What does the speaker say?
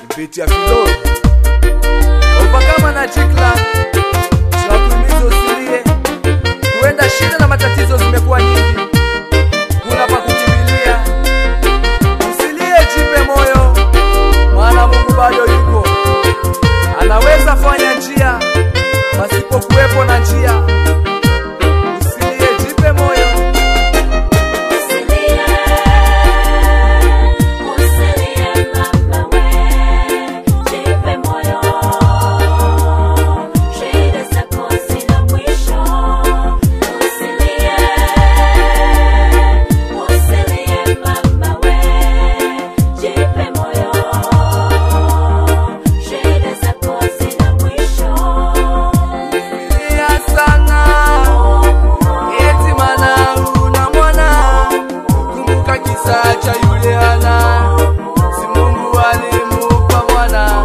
kupitia Filo Ovakama na Jikla, tunakuhimiza usilie, huenda shida na matatizo zimekuwa nyingi, kuna pa kukimbilia. Usilie, jipe moyo, maana Mungu bado yuko, anaweza fanya njia pasipokuwepo na njia. Usilie, jipe moyo. Usilie, usilie mama we, jipe moyo, shida zako zina mwisho. Usilie, usilie mama we, jipe moyo, shida zako zina mwisho. Lia sana eti mana una mwana, kumbuka kisa cha yule Hana, si Mungu alimupa mwana